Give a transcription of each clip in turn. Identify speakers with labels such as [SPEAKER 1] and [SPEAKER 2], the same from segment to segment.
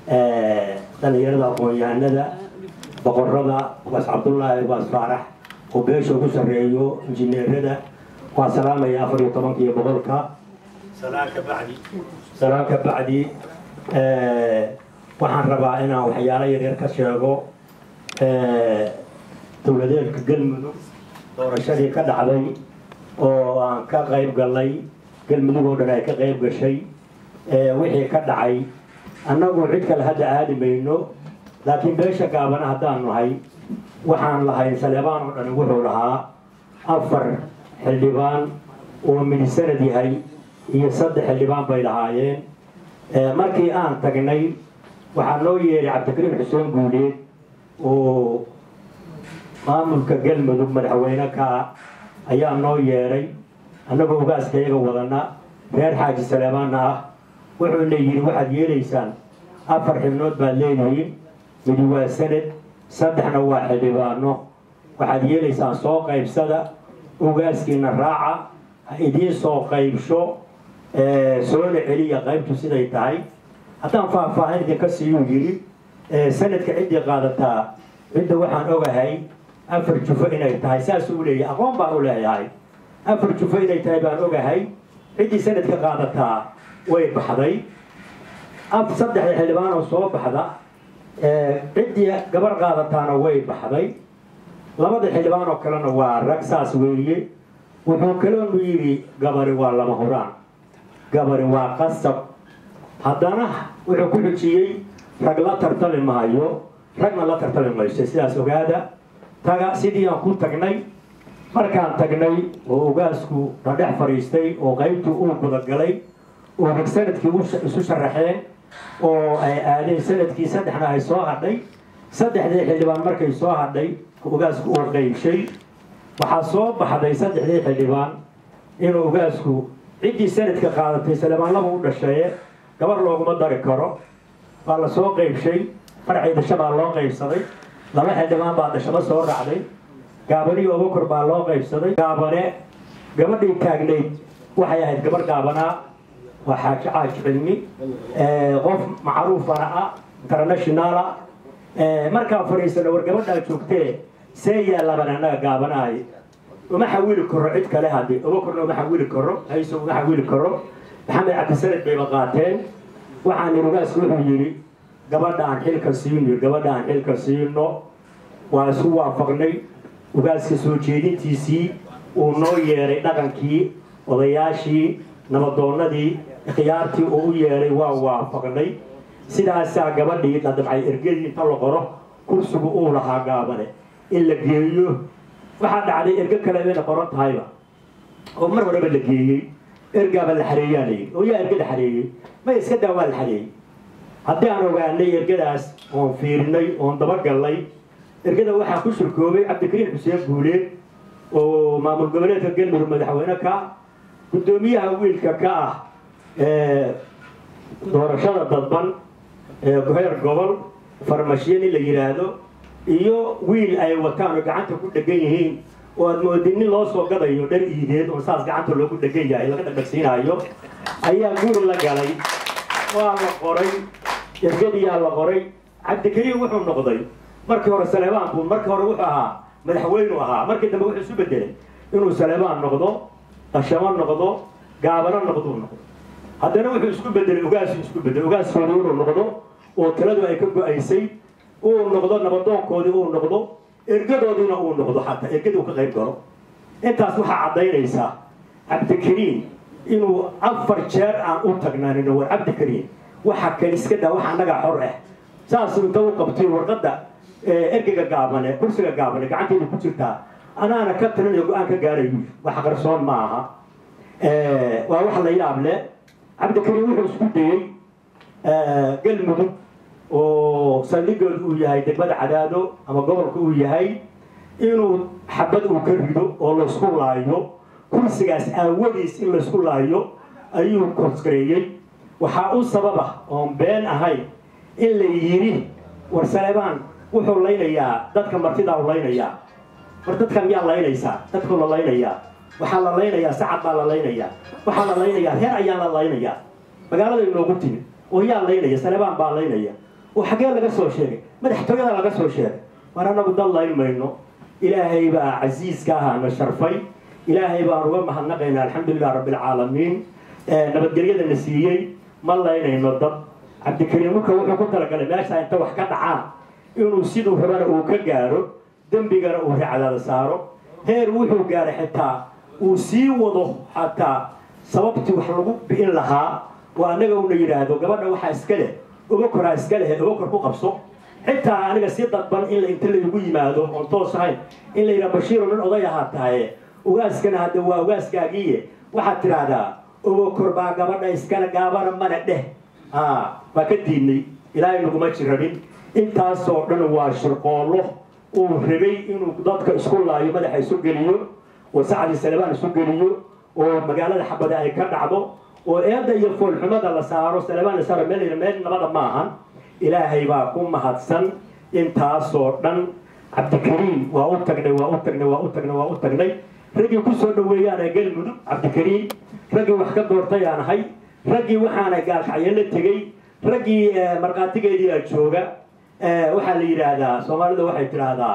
[SPEAKER 1] dhalinyarada aqoon-yahanada boqorada waas cabdullaahi waas faarax oo beesha ugu sarreeyo injineerada waa salaamaya afar iyo tobanka iyo boqolka salaan ka bacdi salaan ka bacdi waxaan rabaa inaan waxyaalo yaryar ka sheego dowladeedka galmudug doorashadii ka dhacday oo aan ka qayb galnay galmudug oo dhan ay ka qayb gashay wixii ka dhacay annagu cid kale hadda aadi mayno laakiin beesha gaabana haddaan nahay waxaan lahayn saleebaan oo dhani wuxuu lahaa afar xildhibaan oo minisanad yahay iyo saddex xildhibaan bay lahaayeen markii aan tagnay waxaa noo yeeray cabdikariim xuseen guuleed oo maamulka galmudug madaxweyne ka ayaa noo yeedhay annagoo ogaaska iyaga wadana reer xaaji saleebaanna ah wuxuuna yidhi waxaad yeelaysaan afar xibnood baad leedihiin midi waa sanad saddexna waa xildhibaano waxaad yeelaysaan soo qaybsada ogaaskiina raaca ha idiin soo qaybsho soona celiya qaybtu siday tahay haddaan faahfaahin idinka siiyuu yidhi sanadka ciddii qaadataa cidda waxaan ogahay afar jufo inay tahay saasuu leeyahay aqoon baan u leeyahay afar jufo inay tahay baan ogahay ciddii sanadka qaadataa way baxday saddexda xildhibaan oo soo baxda ciddii gabar qaadataana way baxday labada xildhibaan oo kalena waa rag saas weeye wuxuu kaloonu yidhi gabari waa lama huraan gabari waa qasab haddana wuxuu ku xujiyey rag la tartami maayo ragna la tartami mayso sidaas ogaada taga sidii aan ku tagnay markaan tagnay oo ogaasku na dhex fadhiistay oo qaybtuu uu gudagalay oo rag sanadkii isu sharaxeen oo ay aadeen sanadkii saddexna ay soo hadhay saddexdii xildhibaan markay soo hadhay ogaasku uu qaybshay waxaa soo baxday saddexdii xildhibaan inuu ogaasku ciddii sanadka qaadatay saleebaanlaba u dhasheeye gabar looguma dari karo waa la soo qaybshay farcii dhasho baa loo qaybsaday laba xildhibaan baa dhashaba soo raacday gaabanihi obakor baa loo qaybsaday gaabane gabadhii taagnayd waxay ahayd gabar gaabanaa waa xaaji caaji cilmi qof macruufana ah internationala markaan fadhiisano war gabadhaa joogtee see yaalaban annaga gaabanahay uma xawili karo cid kale haddi obakorna uma xawili karo hayso uma xawili karo maxamed cabdisanad bayba qaateen waxaan irugaasku wuxuu yidhi gabadha aan xilka siino gabadha aan xilka siino waa isu waafaqnay ugaaska soo jeedintiisii uu noo yeedhay dhaqankii odayaashii nabadoonnadii khiyaartii uu u yeedhay waa waafaqnay sidaasaa gabadhii la dabcay ergadii inta la qoro kursigu uu lahaa gaabane in la geeyo waxaa dhacday ergo kale inay qoran tahayba oo mar horeba la geeyey ergaaba la xareeyaa la yidhi oo yaa erga la xareeyey may iska daa waa la xareeyey haddii aan ogaanay ergadaas oon fiirinay oon dabagallay ergada waxaa ku shirkoobay cabdikariim xuseen guuleed oo maamul goboleedka galmudug madaxweyne ka guddoomiyaha wiilka ka ah doorashada dadban heer gobol farmashiye nin la yidhaahdo iyo wiil ay wataan oo gacanta ku dhegan yihiin oo aad moodin nin loo soo gadayo dhar iideed oo saas gacanta loogu dhegan yahay laga dhagdhagsiinaayo ayaa guri la galay waa la qoray ergadiyaa la qoray cabdikariim wuxuu noqday markii hore saleebaan buu markii hore wuxuu ahaa madaxweynu ahaa markii dambe wuxuu isu bedelay inuu saleebaan noqdo qashamo noqdo gaabano noqduu noqdo haddana wuxuu isku bedelay ogaasu isku bedelay ogaaskoodii inuu noqdo oo taladu ay ka go-aysay uu noqdo nabadoonkoodii uu noqdo ergadoodiina uu noqdo xataa ergadii uu ka qayb galo intaas waxaa caddaynaysaa cabdikariim inuu afar jeer aan u tagnaanino war cabdikariim waxa kan iska daa waxa annagaa xor ah saasuu inta u qabtay warqadda ergeyga gaabane kursiga gaabane gacanteeda ku jirtaa anaana ka talinayo go-aan ka gaarayu wax qarsoon ma aha waa wax la yaab leh cabdikariim wuxuu isku dayey galmudug oo saldhigood uu yahay degmada cadaado ama gobolka uu yahay inuu xabad uu ka rido oo laysku laayo kursigaas aawadiis in laysku laayo ayuu koskareeyey waxaa u sababa oon been ahayn in la yidhi war saleebaan wuxuu laynayaa dadka martidaa u laynayaa war dadka miyaa laynaysaa dadkuu la laynayaa waxaa la laynayaa sacad baa la laynayaa waxaa la laynayaa reer ayaa la laynayaa magaalada inoogu timid oo yaa laynaya saleebaan baa laynaya oo xaggee laga soo sheegay madaxtooyada laga soo sheegay war annagu dad layn mayno ilaahay baa casiiska ahaana sharfay ilaahay baan uga mahadnaqaynaa alxamdulilah rabbilcaalamiin nabadgelyadana siiyey ma laynayno dad cabdikariim marka wuxuu ku talagalay meesha inta wax ka dhacaan inuu siduu rabana uu ka gaaro dembigana uu racdaada saaro heer wuxuu gaaray xitaa uu sii wado xataa sababtii wax lagu bi'in lahaa oo annaga una yidhaahdo gabadha waxaa iska leh uga koraa iska leh uga kor ku qabso xitaa aniga si dadban in inta laygu yimaado oon toos ahayn in la yidhaha bashiiro nin oday ahaa tahaye ugaaskana hadda waa ugaaskaagiiye waxaad tidhaahdaa uga kor baa gabadha iskale gaabana mana dheh waa ka diidnay ilaahay naguma jirabin intaasoo dhan waa shirqoollo uu rabay inuu dadka isku laayo madaxa isu geliyo oo sacdi salebaan isu geliyo oo magaalada xabada ay ka dhacdo oo eedda iyo foolxumada la saaro salebaan la saaro meel meel nabada ma ahan ilaahay baa ku mahadsan intaasoo dhan cabdikariim waa u tagnay waa u tagnay waa u tagnay waa u tagnay raggii ku soo dhaweeyaana galmudug cabdikariim raggii wax ka doortay aan ahay raggii waxaana gaalkacyo la tegey raggii markhaatigeediia jooga waxaa la yidhaahdaa soomaalida waxay tidhaahdaa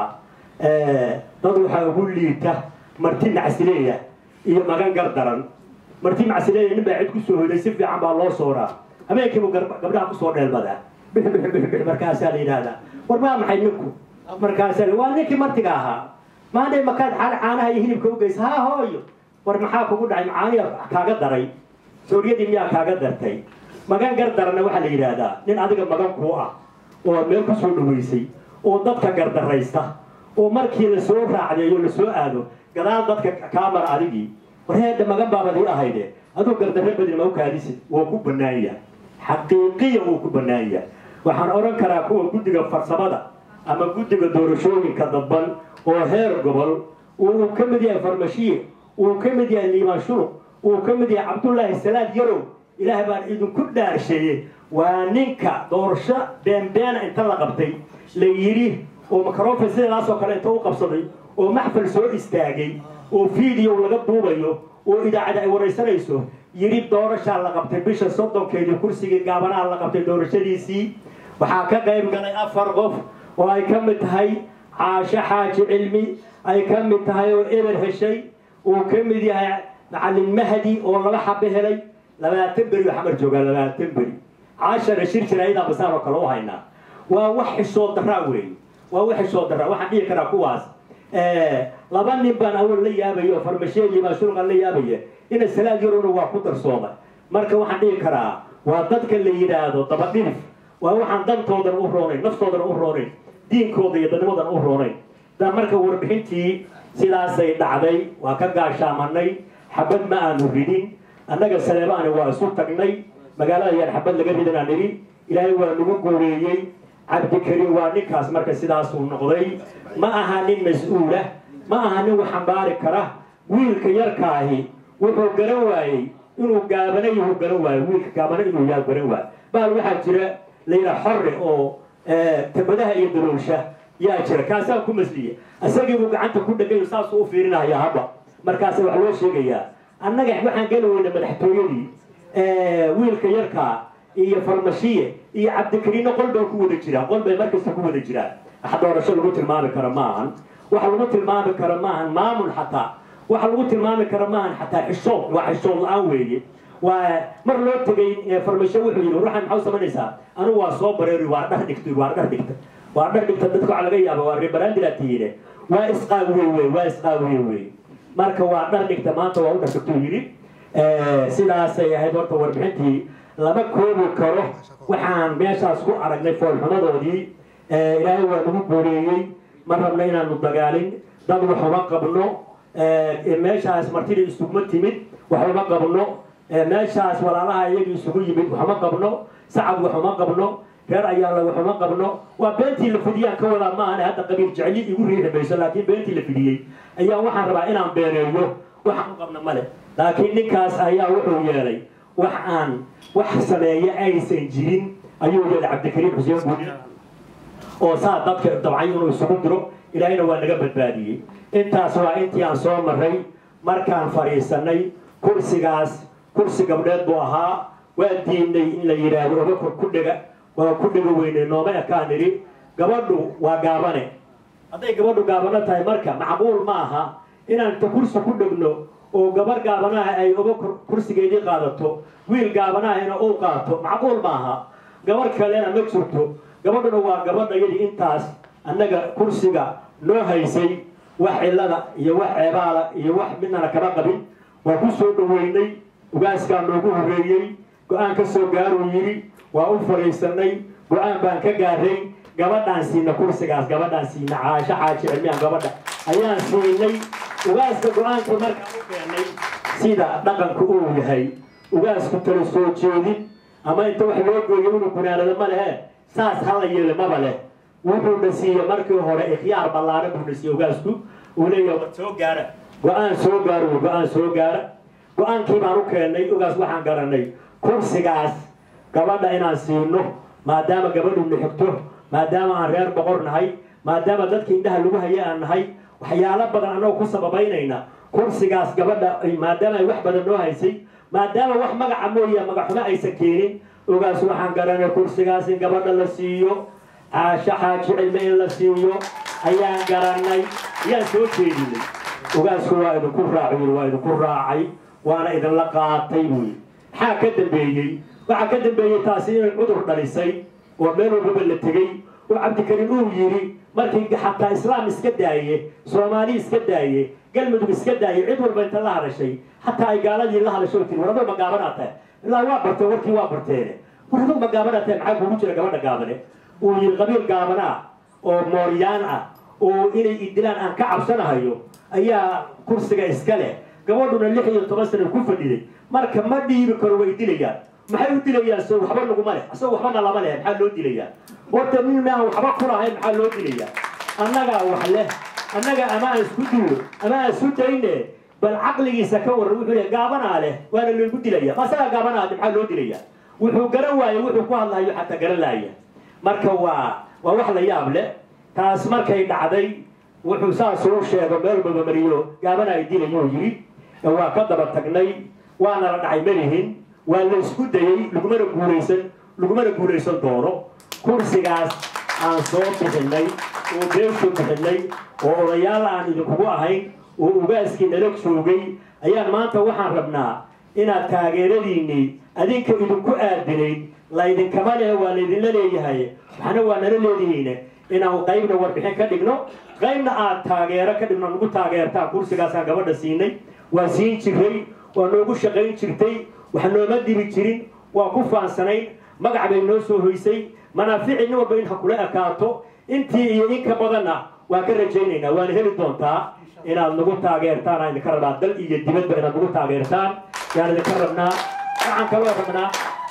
[SPEAKER 1] dad waxaa ugu liita marti macsileeya iyo magan gardaran marti macsileeya nin baa cid kusoo hoday si fiican baa loo sooraa habeenkiibu gabdhaha kusoo dheelmadaa bix bix bix bix markaasaa la yidhaahdaa war maa maxay ninku markaasaa waa ninkii martiga ahaa maanay makaad caanaha iyo hilibka u geysa haa hooyo war maxaa kugu dhacay macaaniya kaaga daray sooriyadii miyaa kaaga dartay magan gardaranna waxaa la yidhaahdaa nin adiga magan kuu ah oo meel kusoo dhaweysay oo dadka gardaraysta oo markii lasoo raacdeeyo lasoo aado gadaal dadka kaa mara adigii war heedha magan baabadii ahayde aduu gardarre badin ma u kaadisid wuu ku bannaan yahay xaqiiqiya wuu ku bannaan yahay waxaan odhan karaa kuwa guddiga farsamada ama guddiga doorashooyinka dadban oo heer gobol uu ka mid yahay farmashiye uu ka mid yahay liimaan shuluq uu ka mid yahay cabdullaahi salaad yarow ilaah baan idinku dhaarsheeyey waa ninka doorasho beenbeena inta la qabtay la yidhi oo microfon sidaasoo kale inta u qabsaday oo maxfal soo istaagay oo video laga duubayo oo idaacada ay waraysanayso yidhi doorashaa la qabtay bisha soddonkeedii kursigii gaabanaha la qabtay doorashadiisii waxaa ka qayb galay afar qof oo ay ka mid tahay caasho xaaji cilmi ay ka mid tahay oo eber heshay uu ka mid yahay macallin mahdi oo laba xabe helay labaatan beri oo xamar joogaa labaatan beri caashana shir jira ayadaa basaan oo kale u haynaa waa wax xishoo daraa weeye waa wax xishoo daraa waxaan dhihi karaa kuwaas laba nin baan awal la yaabayo farmasheegii baa shulqan la yaabaya ina salaad yarowna waa ku darsoomay marka waxaan dhihi karaa waa dadka la yidhaahdo dabadhilif waa waxaan dantoodana u roonayn naftoodana u roonayn diinkooda iyo dadnimadana u roonayn da marka warbixintii sidaasay dhacday waa ka gaashaamanay xabad ma aanu ridin annaga saleebaani waa isu tagnay magaalada yaan xabad laga ridan aan nidhi ilaahay waa nagu gooreeyey cabdikariim waa ninkaas marka sidaasuu noqday ma aha nin mas-uulah ma aha nin wax xambaari kara wiilka yarkaahi wuxuu garan waayey inuu gaabana yuhu garan waayo wiilka gaabana inuu yaa garan waayo bahal waxaa jira layidha xorre oo tabadaha iyo daloolsha yaa jira kaasaa ku masliya isagiibuu gacanta ku dhagayo saasuu u fiirinaya haba markaasa wax loo sheegayaa annaga waxaan geli weyna madaxtooyadii wiilka yarkaa iyo farmashiye iyo cabdikariinna qol bay ku wada jiraan qol bay markasta ku wada jiraan wax doorasho lagu tilmaami karo maahan waxa lagu tilmaami karo maahan maamul xataa waxa lagu tilmaami karo maahan xataa xishood waa xishood la-aan weeye waa mar loo tegay farmasho wuxuu yidhi ruuxan maxaa u samaynaysaa anigu waa soo bareeri waa dhar dhigtay waa dhar dhigta waa dhar dhigta dadka waxaa laga yaaba waa reebaraandilaad tihiine waa isqaawiye wey waa isqaawiye wey marka waa dhar dhigta maanta waa u dhasagtuu yidhi sidaasay ahayd horta warbixintii lama koobi karo waxaan meeshaas ku aragnay foolxumadoodii ilaahay waa nagu booreeyey ma rabna inaanu dagaalin dad wax uma qabno meeshaas martida isuguma timid wax uma qabno meeshaas walaalaha iyagii isugu yimid wax uma qabno sacab wax uma qabno reer ayaala wax uma qabno waa beentii la fidiyaan ka wadaa maahan hadda qabiil jecli igu riixi mayso laakiin beentii la fidiyey ayaa waxaan rabaa inaan beeneeyo waxaan u qabna male laakiin ninkaas ayaa wuxuu yeelay wax aan wax sameeye aysan jirin ayuu yeelay cabdikariim xuseen guudin oo saa dadka dabcay inuu isugu diro ilaahayna waa naga badbaadiyey intaas waa intii aan soo maray markaan fadhiisanay kursigaas kursi gabdheed buu ahaa waa diidnay in la yidhaahdo obakor ku dhega waa ku dhigo weynay nooma ekaan nidhi gabadhu waa gaabane hadday gabadhu gaabano tahay marka macquul ma aha inaan inta kursi ku dhegno oo gabar gaabanaha ay uga kursigeedii qaadato wiil gaabanahayna uu qaato macquul ma aha gabar kalena ma jirto gabadhuna waa gabadhayadii intaas annaga kursiga noo haysay wax cillada iyo wax ceebaala iyo wax midnana kama qabin waa ku soo dhoweynay ugaaskaa noogu horreeyey go-aan ka soo gaaruu yidhi waa u fadhiisanay go-aan baan ka gaaray gabadhaan siina kursigaas gabadhaan siina caasho xaaji cilmiyaan gabadha ayaan siinay ugaaska go-aankii markaan u keenay sida dhaqanka uu yahay ugaasku tala soo jeedin ama inta wax loo gooyo inuu gunaanado ma lehe saas hala yeele maba leh wuxuuna siiye markii hore ikhyaar ballaana buuna siiye ugaasku uu leeyahay soo gaara go-aan soo gaara wy go-aan soo gaara go-aankii baan u keennay ugaas waxaan garanay kursigaas gabadha inaan siino maadaama gabadhuna xigto maadaama aan reer boqor nahay maadaama dadka indhaha lagu haya aan nahay waxyaalo badan annagoo ku sababaynayna kursigaas gabadha maadaama ay wax badan noo haysay maadaama wax magaca mooya magaxumo aysan keenin ogaas waxaan garanay kursigaas in gabadha la siiyo caasho xaaji cilme in la siiyo ayaan garanay ayaan soo jeedinay ogaasku waa idinku raaciy waa idinku raacay waana idinla qaatay buyi maxaa ka dambeeyey waxaa ka dambeeyey taasi inay cudur dhalisay oo meel walbaba la tegey oo cabdikariim uu yidhi markii xataa islaam iska daaye soomaali iska daaye galmudug iska daaye cid walba inta la hadashay xataa ay gaaladii la hadasho tiri war adoo ma gaabanaa tahay ilaa waa bartee warkii waa barteene war adoo ma gaabanaa tahay maxaa kugu jira gabadha gaabane uu yidhi qabiil gaabanaa oo mooryaan ah oo inay idilaan aan ka cabsanahayo ayaa kursiga iska leh gabadhuna lix iyo toban sana ku fadhiday marka ma dhiibi karo way dilayaan maxay u dilayaan so waxba naguma leh asagoo waxbana lama leh maxaa loo dilayaa horta nin aan waxba ku lahayn maxaa loo dilayaa annagaa wax leh annaga ama aan isku duulo ama aan isku dayne bal caqligiisa ka waran wuxuu leeyahay gaabanaa leh waana loogu dilaya ma asagaa gaabanaade maxaa loo dilayaa wuxuu garan waaye wuxuu ku hadlayo xataa garan laaya marka waa waa wax la yaab leh taas markay dhacday wuxuu saasuu sheego meel babamariyo gaabana ay dilayuu yidhi waa ka daba tagnay waana la dhacay malihin waa la isku dayey lagumana guulaysan lagumana guulaysan doono kursigaas aan soo bixinay oo beeshu bixinay oo odayaal aan idinkugu ahayn oo ugaaskii nala joogay ayaan maanta waxaan rabnaa inaad taageeradiinnii adinka idinku aadinayd laydinkama leh waa laydinla leeyahay waxna waa nala leedihiine inaan qaybna warbixin ka dhigno qaybna aad taageero ka dhigno nagu taageertaan kursigaasaan gabadha siinay waa siin jiray waa noogu shaqayn jirtay wax nooma dibi jirin waa ku faansanayn magac bay noo soo hoysay manaafici nin walba in ha kula ekaato intii iyo in ka badanna waan ka rajaynaynaa waana heli doontaa inaad nagu taageertaan aan idinka rabnaa dal iyo dibadba inaad nagu taageertaan yaan idinka rabnaa waxaan kaloo rabnaa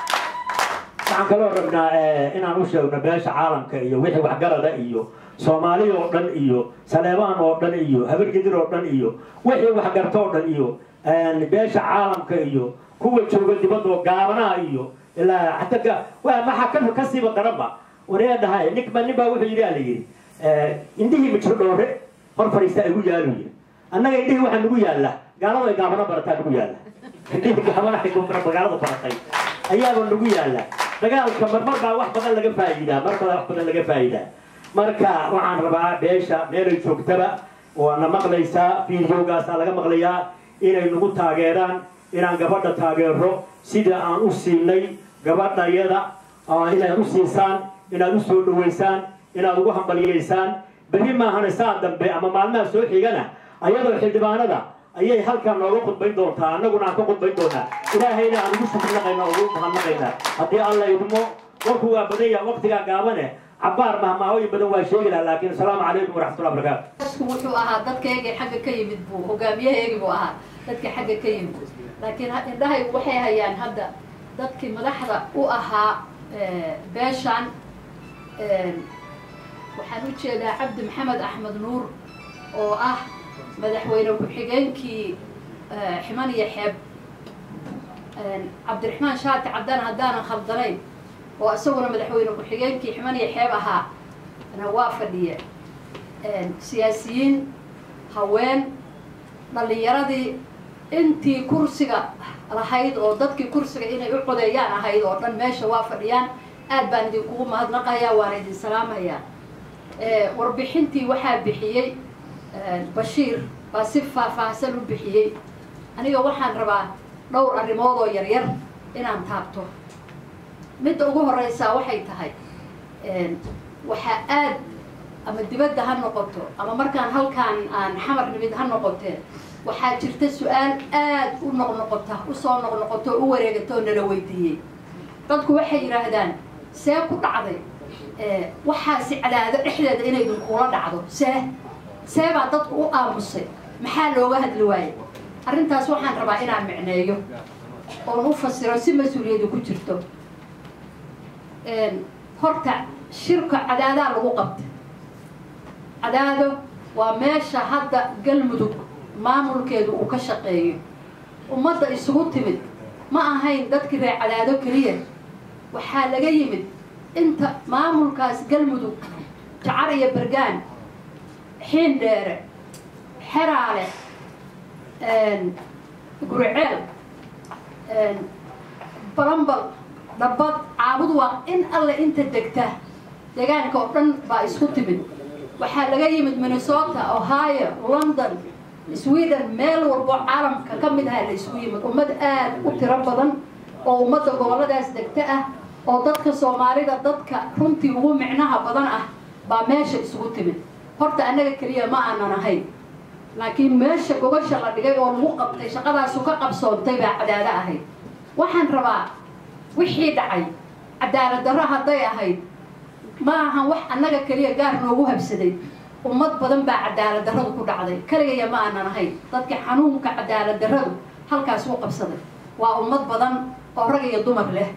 [SPEAKER 1] waxaan kaloo rabnaa inaan u sheegno beesha caalamka iyo wixii waxgarada iyo soomaali oo dhan iyo saleebaan oo dhan iyo habargedir oo dhan iyo wixii waxgarto oo dhan iyo beesha caalamka iyo kuwa jooga dibadoo gaabanaha iyo ilaa xataa waa maxaa ka kasiiba daranba waree dhahay ninba nin baa wuxuu yidhi ala yidhi indhihii mijro dhoore hor fadhiista igu yaalu yidhi annaga indhihii waxaa nagu yaalla gaalada ay gaabano barataa nagu yaalla indhihii gaabanaha magaalada baratay ayaaba nagu yaalla dagaalka marmar baa wax badan laga faa'iidaa mar baa wax badan laga faa'iidaa marka waxaan rabaa beesha meelay joogtaba waana maqlaysaa fiidiyogaasaa laga maqlayaa inay nagu taageeraan inaan gabadha taageero sida aan u siinay gabadhayada inaad u siisaan inaad u soo dhawaysaan inaad ugu hambaliyaysaan berri maahane saa dambe ama maalmaha soo xigana ayadoo xildhibaanada ayay halkaa nooga khudbayn doontaa annaguna aan ka khudbayn doonaa ilaahayna aan ugu shukrinaqayna ugu mahadnaqaynaa haddii alla idmo warku waa badan yaha waqtigaa gaabane cabaar mahmaahooyin badan waa sheegi laha laakiin asalaamu calaykum waraxmatullah barakaatu
[SPEAKER 2] wuxuu ahaa dadkaygii xagga ka yimid buu hogaamiyahaygii buu ahaa dadka xagga ka yimid laakiin indhahay waxay hayaan hadda dadkii madaxda u ahaa beeshan waxaan u jeedaa cabdi maxamed axmed nuur oo ah madaxweyne ku-xigeenkii ximan iyo xeeb cabdiraxmaan shaati cabdaan haddaanan khaldanayn oo isaguna madaxweyne ku-xigeenkii ximan iyo xeeb ahaa na waa fadhiye siyaasiyiin haween dhallinyaradii intii kursiga lahayd oo dadkii kursiga inay u codeeyaan ahayd oo dhan meesha waa fadhiyaan aad baan idinkugu mahadnaqayaa waana idin salaamayaa warbixintii waxaa bixiyey bashiir baa si faahfaahsan u bixiyey aniga waxaan rabaa dhowr arrimood oo yaryar inaan taabto midda ugu horeysaa waxay tahay waxaa aad ama dibadda ha noqoto ama markaan halkaan aan xamar nimid ha noqotee waxaa jirta su-aal aad u noqnoqota usoo noqnoqoto o u wareegata oo nala weydiiyey dadku waxay yidhaahdaan see ku dhacday waxaasi cadaado dhexdeeda inaydin kuula dhacdo see see baa dadku u aamusay maxaa looga hadli waaye arrintaas waxaan rabaa inaan micneeyo oon u fasiro si mas-uuliyadu ku jirto horta shirka cadaadaa lagu qabtay cadaado waa meesha hadda galmudug maamulkeedu uu ka shaqeeyo ummadda isugu timid ma ahayn dadkii reer cadaado keliya waxaa laga yimid inta maamulkaas galmudug jacar iyo bergaan xiindheere xeraale guriceel balambal dhabbad caabud waa in alle inta degta deegaanka oo dhan baa isku timid waxaa laga yimid minnesota ohio london sweden meel walboo caalamka ka mid aha la isku yimid ummad aad u tiro badan oo ummadda gobolladaas degta ah oo dadka soomaalida dadka runtii ugu micnaha badan ah baa meesha isugu timid horta annaga keliya ma aanan ahayn laakiin meesha gogasha la dhigay oo lagu qabtay shaqadaasu ka qabsoontay baa cadaado ahayd waxaan rabaa wixii dhacay cadaalad darro hadday ahayd ma ahan wax annaga keliya gaar noogu habsaday ummad badan baa cadaalad darradu ku dhacday keligaya ma aanan ahayn dadka xanuunka cadaalad darradu halkaas u qabsaday waa ummad badan oo rag iyo dumar leh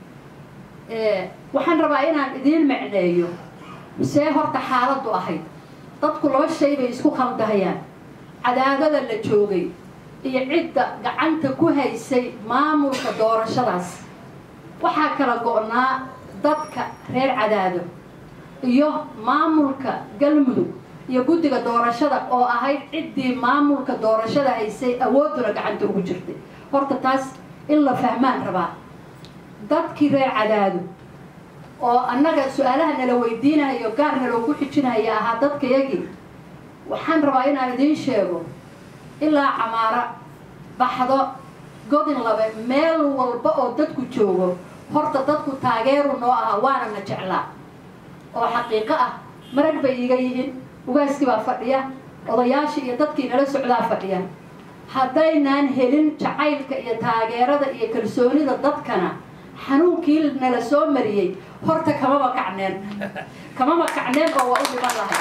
[SPEAKER 2] waxaan rabaa inaan idiin micneeyo see horta xaaladdu ahayd dadku laba shay bay isku khaldahayaan cadaadada la joogay iyo cidda gacanta ku haysay maamulka doorashadaas waxaa kala go-naa dadka reer cadaado iyo maamulka galmudug iyo guddiga doorashada oo ahayd ciddii maamulka doorashada haysay awoodduna gacanta ugu jirtay horta taas in la fahmaan rabaa dadkii reer cadaado oo annaga su-aalaha nala weydiinayo gaar naloogu xijinaya ahaa dadkayagii waxaan rabaa inaan idiin sheego ilaa camaara baxdo godin labe meel walba oo dadku joogo horta dadku taageeru noo ahaa waana na jeclaa oo xaqiiqo ah marag bay iga yihiin ugaaskii baa fadhiya odayaashii iyo dadkii nala socdaa fadhiya haddaynaan helin jacaylka iyo taageerada iyo kalsoonida dadkana xanuunkii nala soo mariyey horta kamaba kacneen kamaba kacneen oo waa u dhiman lahay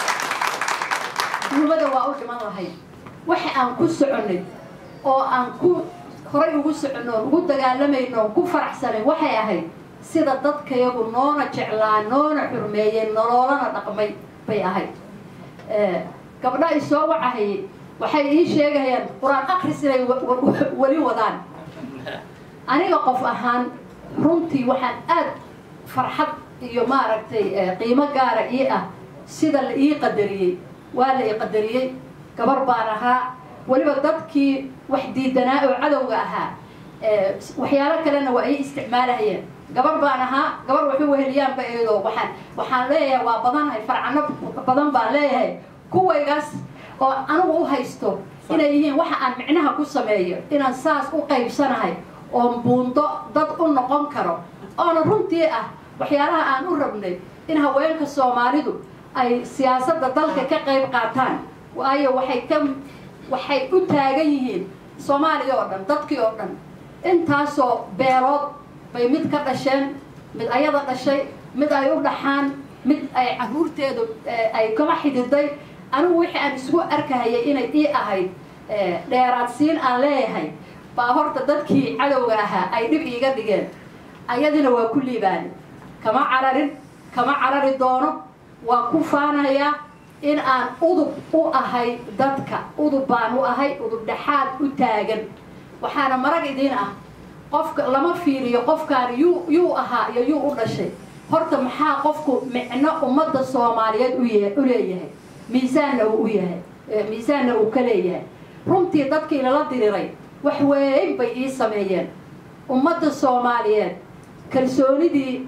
[SPEAKER 2] duumada waa u dhiman lahayd waxa aan ku soconnay oo aan ku horay ugu soconno oon ugu dagaalamayno oon ku faraxsanay waxay ahayd sida dadkayagu noona jeclaa noona xurmeeyeen noloolana dhaqmay bay ahayd gabdha i soo wacahayay waxay ii sheegayaan qur-aan akris inay weli wadaan aniga qof ahaan runtii waxaan aad farxad iyo maaragtay qiimo gaara ii ah sida la ii qadariyey waa la ii qadariyey gabar baan ahaa weliba dadkii wax diidanaa oo cadowga ahaa waxyaalo kalena waa ii isticmaalahayeen gabar baan ahaa gabar waxu weheliyaanba eedoo waxaan waxaan leeyahay waa badanahay farcano badan baan leeyahay kuwaygaas oo anigu u haysto inay yihiin waxa aan micnaha ku sameeyo inaan saas u qaybsanahay oon buundo dad u noqon karo oona runtii ah waxyaalaha aan u rabnay in haweenka soomaalidu ay siyaasadda dalka ka qayb qaataan waayo waxay ka waxay u taagan yihiin soomaaliya oo dhan dadkii oo dhan intaasoo beelood bay mid ka dhasheen mid ayada dhashay mid ay u dhaxaan mid ay caruurteedu ay kama xididay anigu wixii aan isugu arkahayay inay ii ahayd dheeraadsiin aan leeyahay baa horta dadkii cadowga ahaa ay dhib iiga dhigeen ayadina waa ku liibaani kama cararin kama carari doono waa ku faanayaa in aan udub u ahay dadka udub baan u ahay udub dhexaad u taagan waxaana marag idiin ah qofka lama fiiriyo qofkaan yuu yuu ahaa iyo yuu u dhashay horta maxaa qofku micno ummadda soomaaliyeed u leeyahay miisaanna uu u yahay miisaanna uu ka leeyahay runtii dadkii lala diriray wax weyn bay ii sameeyeen ummadda soomaaliyeed kalsoonidii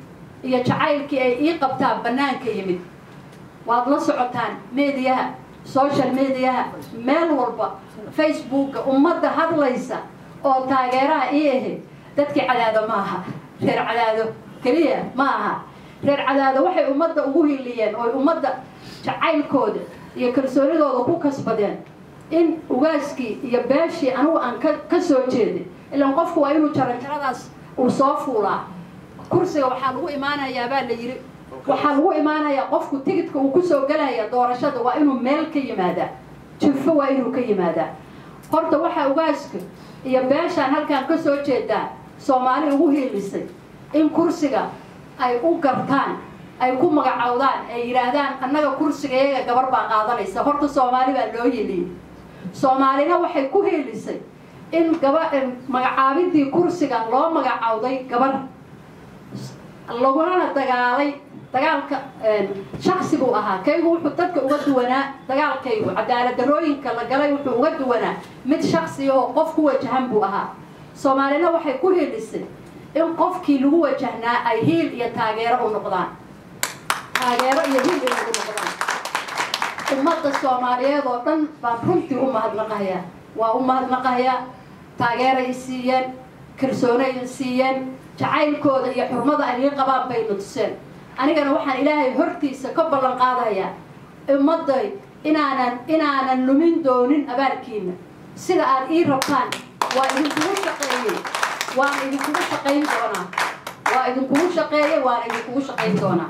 [SPEAKER 2] iyo jacaylkii ay ii qabtaan bannaanka yimid waad la socotaan mediyaha social mediyaha meel walba facebooka ummadda hadlaysa oo taageeraha ii ahayd dadkii cadaado ma aha reer cadaado keliya ma aha reer cadaado waxay ummadda ugu hiliyeen oo ummadda jacaylkooda iyo kalsoonidooda ku kasbadeen in ugaaskii iyo beeshii anigu aan ka ka soo jeeday ilaan qofku waa inuu jaranjaradaas uu soo fuulaa kursiga waxaa lagu imaanayaa baa la yidhi waxaa lagu imaanayaa qofku tigidka uu kusoo gelaya doorashada waa inuu meel ka yimaadaa jifo waa inuu ka yimaadaa horta waxaa ugaaska iyo beeshaan halkaan ka soo jeedaa soomaali ugu hiilisay in kursiga ay u gartaan ay ku magacowdaan ay yidhaahdaan annaga kursiga iyaga gabar baa qaadanaysa horta soomaali baa loo yeliyey soomaalina waxay ku hiilisay in gaba magacaabidii kursiga loo magacowday gabar laguna dagaalay dagaalka shaksi buu ahaa kaygu wuxuu dadka uga duwanaa dagaalkaygu cadaalad darooyinka la galay wuxuu uga duwanaa mid shaksi oo qof ku wajahan buu ahaa soomaalina waxay ku hiilisay in qofkii lagu wajahnaa ay hiil iyo taageero u noqdaan taageero iyo hiil inay u noqdaan ummadda soomaaliyeed oo dhan baan runtii u mahadnaqahayaa waa u mahadnaqahayaa taageeray siiyeen kalsoonay siiyeen jacaylkooda iyo xurmada ay ii qabaan bayna tuseen anigana waxaan ilaahay hortiisa ka ballan qaadayaa ummadday inaanan inaanan lumin doonin abaalkiina sida aad ii rabtaan waa idinkugu shaqeeyey waana idinkugu shaqayn doonaa waa idinkugu shaqeeyey waana idinkugu shaqayn doonaa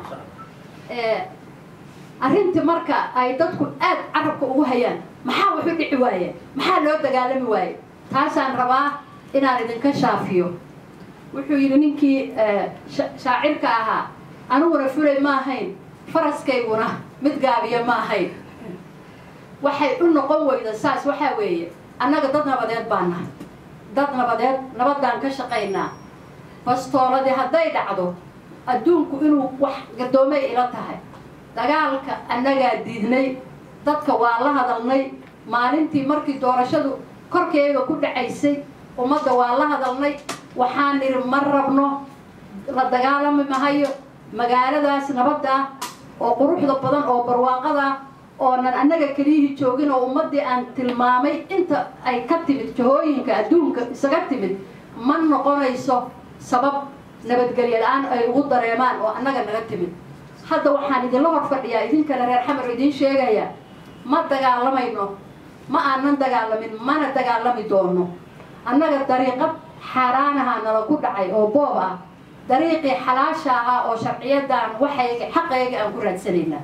[SPEAKER 2] arrintii marka ay dadku aad carabka ugu hayaan maxaa waxu dhici waaye maxaa loo dagaalami waaye taasaan rabaa inaan idinka shaafiyo wuxuu yidhi ninkii shaacirka ahaa aniguna fulay ma ahayn faraskayguna mid gaabiya ma ahayn waxay u noqon weyda saas waxaa weeye annaga dad nabadeed baan nahay dad nabadeed nabadaan ka shaqaynaa bastooladii hadday dhacdo adduunku inuu wax gadoomay ila tahay dagaalka annagaa diidnay dadka waa la hadalnay maalintii markii doorashadu korkeega ku dhacaysay ummadda waa la hadalnay waxaan nidhi ma rabno la dagaalami mahayo magaaladaas nabadda oo quruxda badan oo barwaaqada oonan annaga keliyihii joogin oo ummaddii aan tilmaamay inta ay ka timid jahooyinka adduunka isaga timid ma noqonayso sabab nabadgelyo la-aan ay ugu dareemaan oo annaga naga timid hadda waxaan idinla hor fadhiyaa idinkana reer xamar idiin sheegaya ma dagaalamayno ma aanan dagaalamin mana dagaalami doono annaga dariiqad xaaraanaha nala ku dhacay oo boob ah dariiqii xalaasha ahaa oo sharciyadan waxayga xaqayga aan ku raadsanaynaa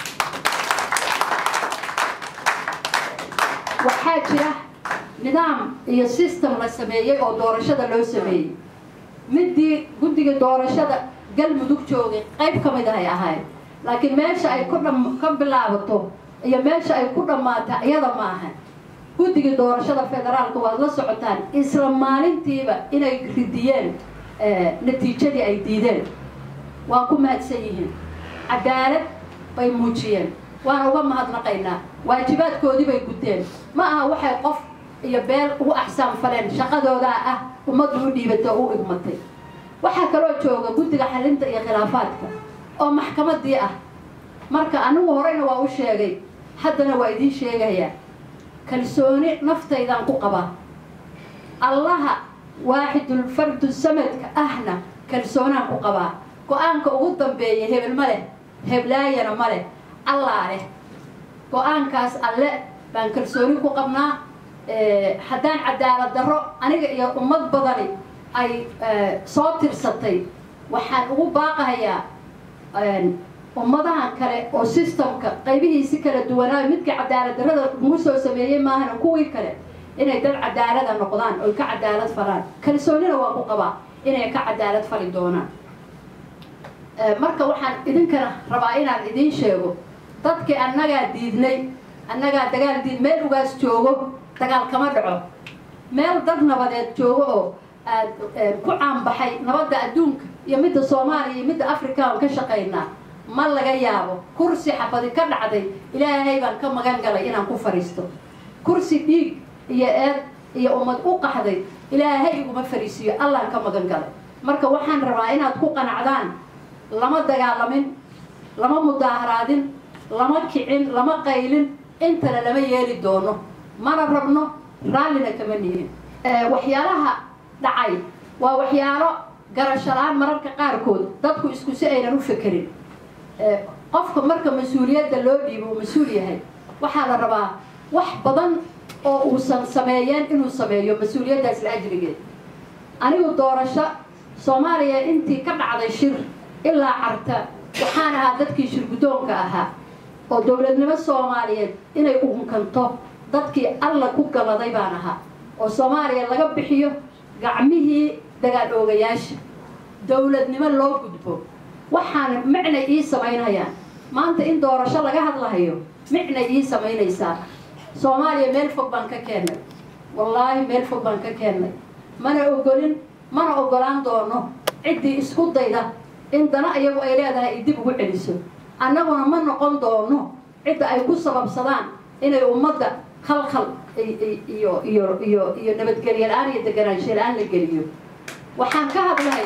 [SPEAKER 2] waxaa jira nidaam iyo system la sameeyey oo doorashada loo sameeyey midii guddiga doorashada galmudug joogay qayb ka mid ahay ahayd laakiin meesha ay ku dham ka bilaabato iyo meesha ay ku dhammaata iyada ma ahan guddiga doorashada federaalka waad la socotaan isla maalintiiba inay ridiyeen natiijadii ay diideen waa ku mahadsan yihiin cadaalad bay muujiyeen waana uga mahadnaqaynaa waajibaadkoodii bay guteen ma aha waxay qof iyo beel ugu axsaan faleen shaqadoodaa ah ummaddu u dhiibatay oo u igmatay waxaa kaloo jooga guddiga xalinta iyo khilaafaadka oo maxkamadii ah marka anigu horeyna waa u sheegay haddana waa idiin sheegayaa kalsooni naftaydaan ku qabaa allaha waaxidul fardu samadka ahna kalsoonaan ku qabaa go-aanka ugu dambeeya hebel ma leh heblaayana ma leh allaa leh go-aankaas alle baan kalsooni ku qabnaa haddaan cadaalad darro aniga iyo ummad badani ay soo tirsatay waxaan ugu baaqahayaa ummadahan kale oo systemka qaybihiisi kala duwanaayo midka cadaalad darrada lagu soo sameeyey maahana kuwii kale inay dad cadaalada noqdaan oy ka cadaalad falaan kalsoonina waa ku qabaa inay ka cadaalad fali doonaan marka waxaan idinkana rabaa inaan idiin sheego dadkii annagaa diidnay annagaa dagaal diid meel ugaas joogo dagaal kama dhaco meel dad nabadeed joogo oo aad ku caanbaxay nabadda adduunka iyo midda soomaaliya iyo midda africa aan ka shaqaynaa ma laga yaabo kursi xabadi ka dhacday ilaahay baan ka magan galay inaan ku fadhiisto kursi dhiig iyo eed iyo ummad u qaxday ilaahay iguma fariisiiyo allaan ka magan galay marka waxaan rabaa inaad ku qanacdaan lama dagaalamin lama mudaaharaadin lama kicin lama qaylin intana lama yeeli doono mana rabno raallina kama nihin waxyaalaha dhacay waa waxyaalo garashalaan mararka qaarkood dadku isku si aynan u fekerin qofka marka mas-uuliyadda loo dhiibo uu mas-uul yahay waxaa la rabaa wax badan oo uusan sameeyeen inuu sameeyo mas-uuliyaddaas la ajrigeed anigu doorasho soomaaliya intii ka dhacday shir ilaa carta waxaan ahaa dadkii shirguddoonka ahaa oo dowladnimo soomaaliyeed inay uunkanto dadkii alla ku galaday baan ahaa oo soomaaliya laga bixiyo gacmihii dagaal oogayaasha dowladnimo loo gudbo waxaana micnay ii samaynayaan maanta in doorasho laga hadlahayo micnay ii samaynaysaa soomaaliya meel fog baan ka keennay wallaahi meel fog baan ka keennay mana ogolin mana ogolaan doono ciddii isku dayda in dana iyagu ay leedahay ay dib ugu celiso annaguna ma noqon doono cidda ay ku sababsadaan inay ummadda khalkhal iyo iyo iyo iyo nabadgelyo la-aan iyo deganaansho la-aan la geliyo waxaan ka hadlahay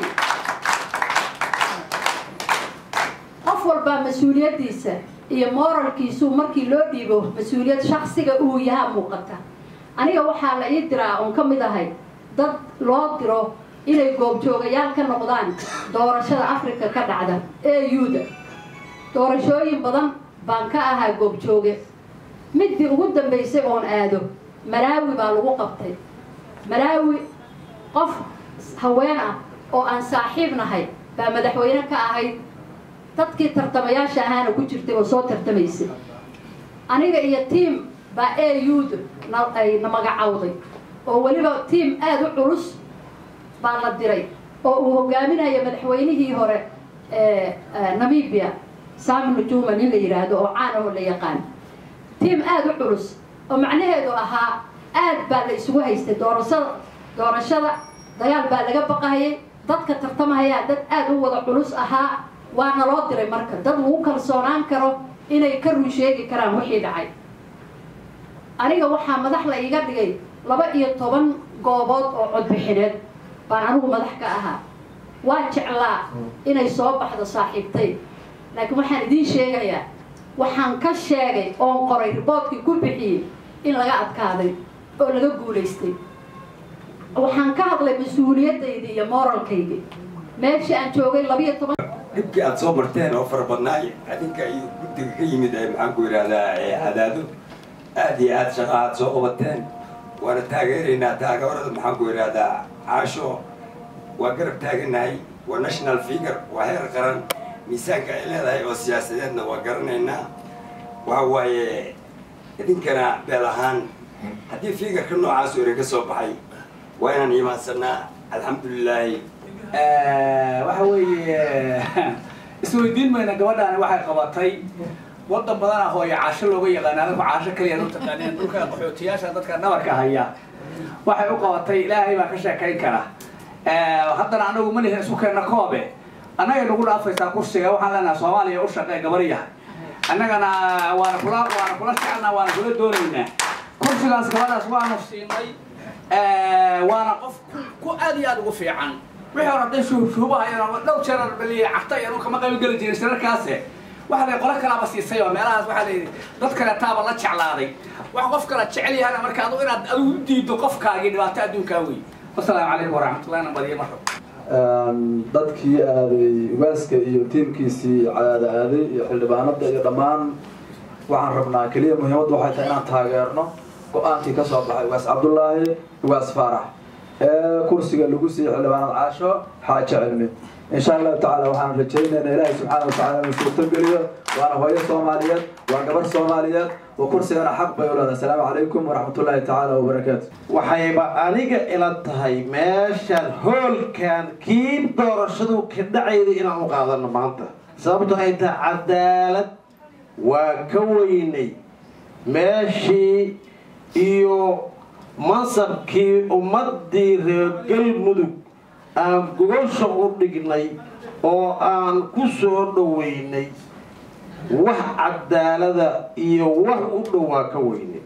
[SPEAKER 2] qof walbaa mas-uuliyaddiisa iyo moralkiisu markii loo dhiibo mas-uuliyad shaksiga uu yahaa muuqata aniga waxaa la ii diraa oon ka mid ahay dad loo diro inay goobjoogayaal ka noqdaan doorashada africa ka dhacda e u-da doorashooyin badan baan ka ahaa goobjooge midii ugu dambaysay oon aado malaawi baa lagu qabtay malaawi qof haween ah oo aan saaxiib nahay baa madaxweyne ka ahayd dadkii tartamayaasha ahaana ku jirtay oo soo tartamaysay aniga iyo tiam baa e u-da ay na magacawday oo weliba tiam aada u culus baa la diray oo uu hogaaminaya madaxweynihii hore ee namibia sami nujuma nin la yidhaahdo oo caan ahoo la yaqaan tiam aada u culus oo macnaheedu ahaa aad baa la isugu haystay doorashada doorashada dagaal baa laga baqahayay dadka tartamahaya dad aada u wada culus ahaa waana loo diray marka dad lagu kalsoonaan karo inay ka run sheegi karaan wixii dhacay aniga waxaa madax la iiga dhigay laba iyo toban goobood oo codbixineed baan anigu madax ka ahaa waa jeclaa inay soo baxdo saaxiibtay laakiin waxaan idiin sheegayaa waxaan ka sheegay oon qoray riboodkii ku bixiyey in laga adkaaday oo laga guulaystay waxaan ka hadlay mas-uuliyaddaydii iyo moralkaydii meeshii aan joogay labiiyo toban
[SPEAKER 3] dhibkii aada soo marteen oo fara badnaay adinka iyo guddiga ka yimid ee maxaan ku yidhahdaa cadaado aad iyo aad shaqa aad soo qabateen waana taageeraynaa taageerada maxaan ku yidhahdaa caasho waa garab taaganahay waa national figure waa heer qaran miisaanka ay leedahay oo siyaasadeedna waa garanaynaa waxa waaye idinkana beel ahaan haddii figarka noocaas oo idin ka soo baxay waa inaan imaansanaa alxamdulilaahi
[SPEAKER 4] waxa weeye isweydiin mayna gabadhaani waxay qabatay wadan badana hooyo caasho looga yaqaana anagu caasho kaliya u taqaaneen dhulka qaxootiyaasha dadka dhabarka haya waxay u qabatay ilaahay baa ka sheekayn kara haddana anagu ma lihin isu keenna koobe annagay nagu dhaafaysaa kursiga waxaan leenahay soomaaliya u shaqee gabaryaha annagana waana kula waana kula jecelnaa waana kula doonaynaa kursigaas gabadhaas waanu siinay waana qof ku aad iyo aad ugu fiican wixii hore hadday shuhubahayeen dhow jeer baliye cagta iyo kama qayb geli jirin shirarkaase waxa la qolo kalaaba siisay oo meelahaas waxaa la dad kale taaba la jeclaaday wax qof kala jecel yahana marka adu inaad adigu u diido qofkaagii dhibaato adduunkaa wey wasalaamu calaykum waraxmatullahi nabadiyo marka
[SPEAKER 5] dadkii aaday ugaaska iyo tiimkiisii cadaada aaday iyo xildhibaanada iyo dhammaan waxaan rabnaa keliya muhiimaddu waxay tahay inaan taageerno go-aankii ka soo baxay ugaas cabdullaahi ugaas faarax ee kursiga lagu siiyey xildhibaanad caasho xaajo cilmi insha allahu tacaala waxaan rajaynaynaa ilaahay subxaana watacaala inuu suurtogeliyo waana hooyo soomaaliyeed waa gabar soomaaliyeed oo kursigana xaq bay u leedahay asalaamu calaykum waraxmatullaahi tacaala wabarakaatu
[SPEAKER 6] waxayba aniga ila tahay meeshaan hoolkan kii doorashadu ka dhacayda inaan u qaadano maanta sababto ay tahay cadaalad waa ka weynay meeshii iyo mansabkii ummaddii reer galmudug aan gogosha u dhignay oo aan ku soo dhoweynay wax cadaalada iyo wax u dhowaa ka weynay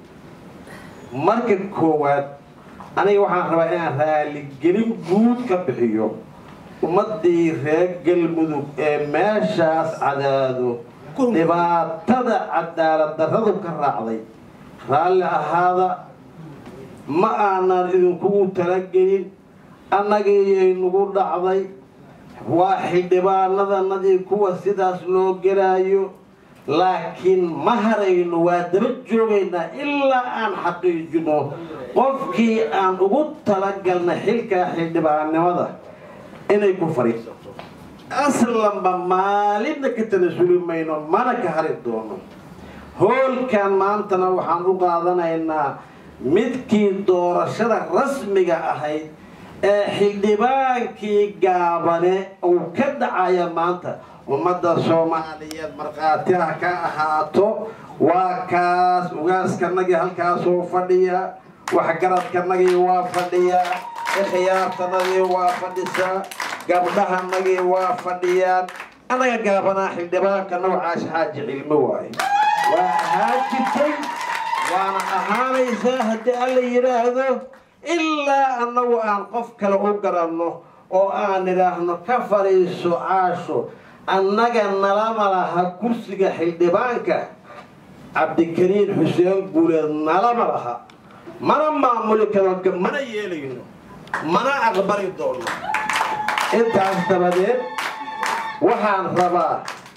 [SPEAKER 6] marka koowaad aniga waxaan rabaa inaan raaligelin guud ka bixiyo ummaddii reer galmudug ee meeshaas cadaado dhibaatada cadaalad darradu ka raacday raalli ahaada ma aanan idinkugu talagelin annagiyay nagu dhacday waa xildhibaanadanadii kuwa sidaas loo gelaayo laakiin ma harayno waa daba joogaynaa ilaa aan xaqiijino qofkii aan ugu talagalna xilkaa xildhibaannimada inay ku fadhiisato aslanba maalinna ka tanasuli mayno mana ka hari doono hoolkan maantana waxaan u qaadanaynaa midkii doorashada rasmiga ahayd ee xildhibaankii gaabane uu ka dhacaya maanta ummadda soomaaliyeed markhaatiha ka ahaato waa kaas ugaaskanagii halkaasuu fadhiya waxgaradkanagii waa fadhiyaa ikhyaartanadii waa fadhisaa gabdhahanagii waa fadhiyaan annaga gaabanaa xildhibaanka noocaas xaaji cilmo waaye waa ahaan jirtay waana ahaanaysaa haddii alla yidhaahdo ilaa annagu aan qof kale u garanno oo aan idhaahno ka fadhiiso caasho annaga nalama laha kursiga xildhibaanka cabdikariin xuseen guuleed nalama laha mana maamuli karo mana yeelayno mana aqbali doono intaas dabadeed waxaan rabaa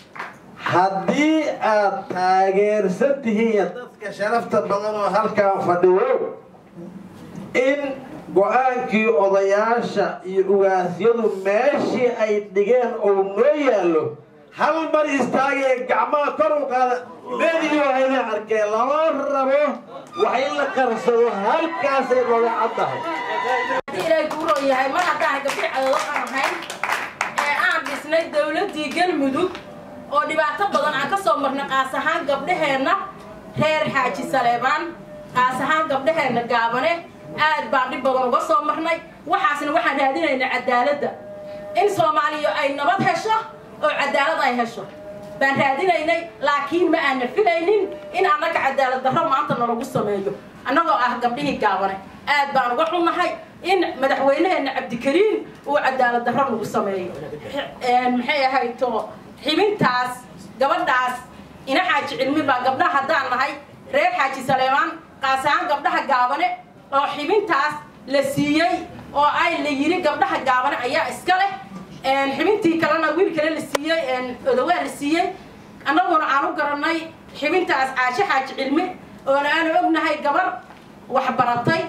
[SPEAKER 6] haddii aad taageersan tihiin dadka sharafta badan oo halkaan fadhiyo in go-aankii odayaasha iyo ugaasyadu meeshii ay dhigeen oo noo yaallo hal mar istaagee gacmaha kor u qaada meediyo hayna arkee lama rabo wax in la qarsado halkaasay nooga caddahay
[SPEAKER 7] ilaahay guuroo yahay mar haddaan gabdhi cadoodo aan ahayn ee aan dhisnay dowladdii galmudug oo dhibaato badan aan ka soo marnay qaas ahaan gabdhaheenna reer xaaji saleebaan qaas ahaan gabdhaheenna gaabane aad baan dhib badan uga soo marnay waxaasna waxaan raadinaynaa cadaaladda in soomaaliya ay nabad hesho oo cadaalad ay hesho baan raadinaynay laakiin ma aana filaynin in annaga cadaalad darro maanta nalagu sameeyo annagoo ah gabdhihii gaabane aad baan uga xunnahay in madaxweynaheenna cabdikariin uu cadaalad darro nagu sameeyo maxay ahayto xibintaas gabadhaas ina xaaji cilmi baa gabdhaha haddaan nahay reer xaaji saleemaan qaas ahaan gabdhaha gaabane oo xibintaas la siiyey oo ay la yiri gabdhaha gaabane ayaa iska leh xibintii kalena wiil kale la siiyey odawaa la siiyey annaguna aan u garanay xibintaas caashe xaaji cilmi oona aanu ognahay gabar wax baratay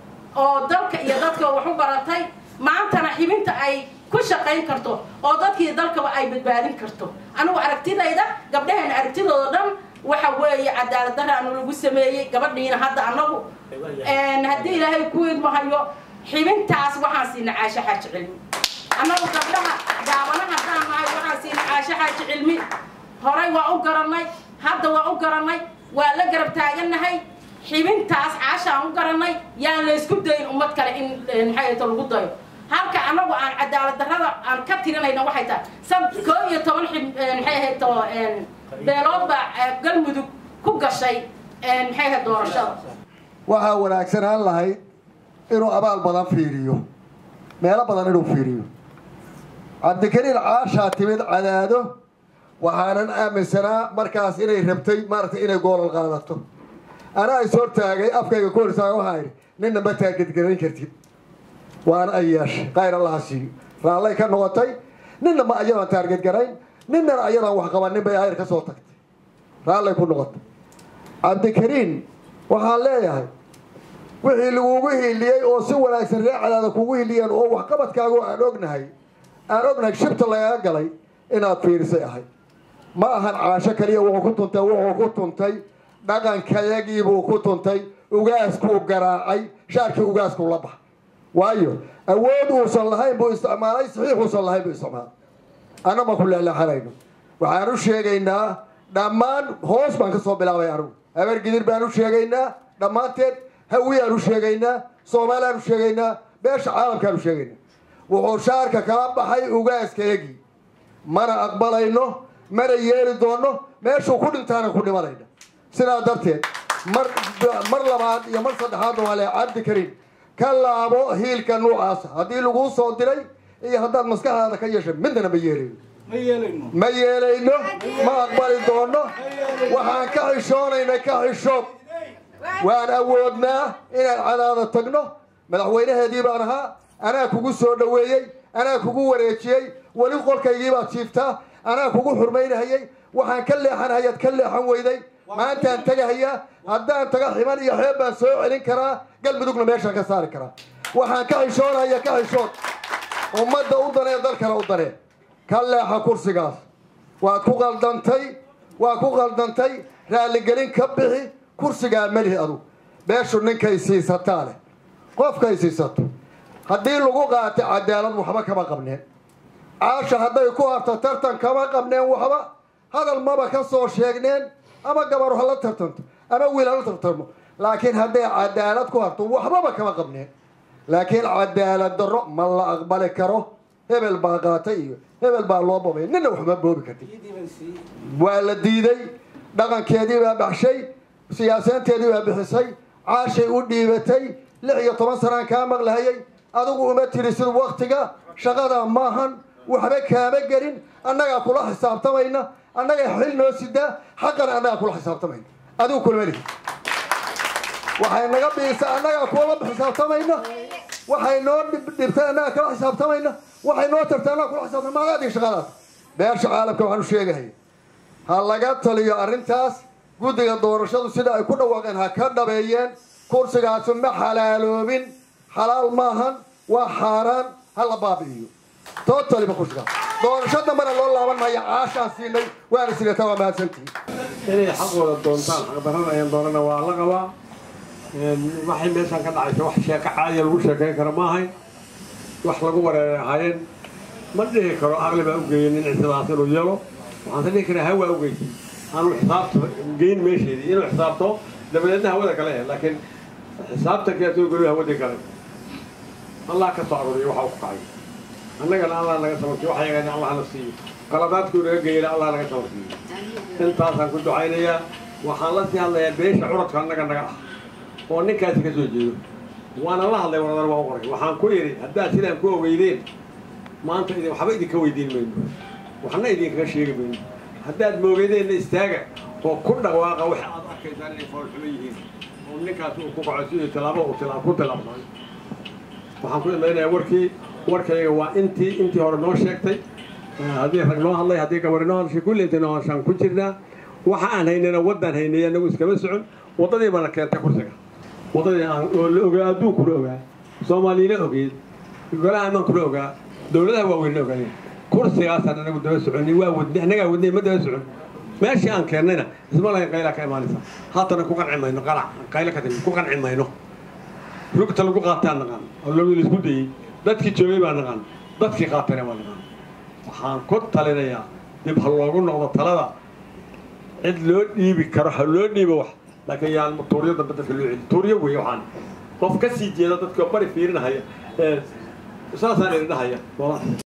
[SPEAKER 7] oo dalka iyo dadka wax u baratay maantana xibinta ay ku shaqayn karto oo dadkii dalkaba ay badbaadin karto anigu aragtidayda gabdhaheena aragtidooda dhan waxa weeye cadaalad daraanu lagu sameeyey gabadhiina hadda annagu haddii ilaahay ku idmahayo xibintaas waxaan siina caashe xaaji cilmi annagu gabdhaha gaabana haddaan nahay waxaan siina caashe xaaji cilmi horay waa u garannay hadda waa u garannay waa la garab taagannahay xibintaas caashaan u garannay yaan laysku dayin ummad kale in maxay lagu dayo halka annagu aan cadaalad darrada aan ka tirinayna waxay tahay sad koo iyo toban xib maxay ahayto beelood baa galmudug ku gashay maxay ahayd doorashada
[SPEAKER 8] waxaa wanaagsanaan lahayd inuu abaal badan fiiriyo meelo badan inuu fiiriyo cabdikariin caashaa timid cadaado waxaanan aaminsanaa markaas inay rabtay maaragtay inay goolal qaadato anaa is hortaagay afkayga ku hortaaga waxaa idhi ninna ma taagedgarayn kartid waana ay yeeshay kayr allaha siiyo raallay ka noqotay ninna ma ayadaan taargedgarayn ninnana ayadaan wax qabanin bay ayr ka soo tagtay raallay ku noqotay cabdikariin waxaan leeyahay wixii lagugu hiiliyey oo si wanaagsan ree cadaada kugu hiiliyeen oo waxqabadkaagu aan ognahay aan ognahay shibta lagaga galay inaad fiirisay ahay ma ahan caasho kaliya wuxuu ku tuntay wuxuu ku tuntay dhaqankayagiibuu ku tuntay ugaaskuu garaacay shaarkii ugaaskuu la baxa waayo awood uusan lahayn buu isticmaalay saxiix uusan lahayn buu isticmaalay anna ma ku leelaxanayno waxaan u sheegaynaa dhammaan hoos baan ka soo bilaabay anigu habar gidir baan u sheegaynaa dhammaanteed hawiyaan u sheegaynaa soomaaliyaan u sheegaynaa beesha caalamkaan u sheegaynaa wuxuu shaarka kala baxay ugaaskayagii mana aqbalayno mana yeeli doono meeshuu ku dhintaana ku dhimanayna sidaa darteed mar mar labaad iyo mar saddexaadna waa le cabdikariin ka laabo hiilka nuucaasa haddii laguu soo diray iyo haddaad maskaxdaada ka yeesha midnana ma yeelayno
[SPEAKER 4] ma yeelayno
[SPEAKER 8] ma yeelayno ma aqbali doono waxaan ka xishoonaynay ka xishood waan awoodnaa inaan cadaada tagno madaxweynaheedii baan ahaa anaa kugu soo dhoweeyey anaa kugu wareejiyey weli qolkaygii baad jiiftaa anaa kugu xurmaynahayey waxaan ka leexanahayaad ka leexan weyday maantaan tegahayaa haddaan taga ximan iyo xeeb baan soo celin karaa galmudugna meeshaan ka saari karaa waxaan ka xishoonaya ka xishood ummadda u danee dalkana u danee ka leexa kursigaas waad ku qaldantay waad ku qaldantay raalligelin ka bixi kursigaa melihi adu beeshu ninkay siisataa leh qofkay siisato haddii lagu qaatay cadaalad waxba kama qabneen caasha hadday ku harto tartan kama qabneen waxba hadal maba ka soo sheegneen ama gabar ha la tartanto ama wiil ha la tartamo laakiin hadday cadaalad ku harto waxbaba kama qabneen laakiin cadaalad darro ma la aqbali karo hebel baa qaatay iyo hebel baa loo bobay nina waxma boobi karti waa la diiday dhaqankeedii baa baxshay siyaasaanteedii baa bixisay caashay u dhiibatay lix iyo toban sanaan kaa maqlahayay adigu uma tirisid waktiga shaqada maahan waxba kaama gelin annagaa kula xisaabtamayna annaga xil noo sidaa xaqana annagaa kula xisaabtamayna adigu kulma lihi waxay naga biisa annagaa kulama xisaabtamayna waxay noo dhibtay annagaa kala xisaabtamayna waxay noo tartay annaga kula xisaabtama maaga adig shaqadaas beesha caalamka waxaan u sheegahaya ha laga taliyo arrintaas guddiga doorashadu sida ay ku dhawaaqeen ha ka dhabeeyeen kursigaasi ma xalaaloobin xalaal maahan waa xaaraan ha la baabi'iyo tootaliba kursigaas doorasho dambana loo laaban maayo caashaan siinay waana sideeta waa mahadsantihi
[SPEAKER 9] inay xaqooda doontaan xaqdarrada ayaan doonana waa la qabaa waxay meeshaan ka dhacaysa wax sheeko caadiya lagu sheekayn karo ma ahayn wax lagu wareeray ahaayeen ma dhihi karo aqli baa u geeyey nin sidaas inuu yeelo waxaan se dhihi karaa hawaa u geysay aanu xisaabta geyn meesheedii inuu xisaabto dabadeedna hawada kale eh laakiin xisaabtankeetuu goliyo hawadii kale allah ka soo aruuriyo waxa uu ku kacay annagana allah naga sabarsiyo waxa yagana allah na siiyo qaladaadkuu naga geeyana allah naga sabarsiiyo intaasaan ku ducaynayaa waxaan la sii hadlayaa beesha curadka annaga naga ah oo ninkaasi ka soo jeedo waana la hadlay waradar waa u qoray waxaan ku yidhi haddaad sidaan ku ogeydeen maanta idin waxba idinka weydiin mayno waxna idinkaga sheegi mayno haddaad moogeydeenna istaaga oo ku dhawaaqa waxa aad arkaysaan inay foolxumo yihiin oo ninkaas uu ku kaco sidii tilaabo uu tilaab ku tilaabsaday waxaan ku idlaynayaa warkii warkayga waa intii intii hore noo sheegtay haddii rag noo hadlay haddii gabari noo hadlashay kulli intii noo hadashaan ku jirnaa waxa aan haynayna waddaan haynay anagu iskama socon waddadii baana keentay kursiga waddadii aan oo la ogaa adduunkuna ogaa soomaaliyana ogeed golaha amaankuna ogaa dowladaha waaweynna ogaayeen kursigaasaan anagu daba soconnay waa wadnay annagaa wadnay ma daba socon meeshii aan keennayna isma lahayn qaylaa ka imaanaysa haatana ku qanci mayno qalac qaylo ka timi ku qanci mayno rugta lagu qaataan naqaan oo lagu laisku dayey dadkii joogay baa naqaan dadkii qaatana waa naqaan waxaan ku talinayaa dib ha loogu noqdo talada cid loo dhiibi karo ha loo dhiibo wax laakiin yaan tuuryo dambe dadka loo celi tuuryo weeye waxaan qof ka sii jeeda dadka bari fiirinahaya saasaan idin dhahaya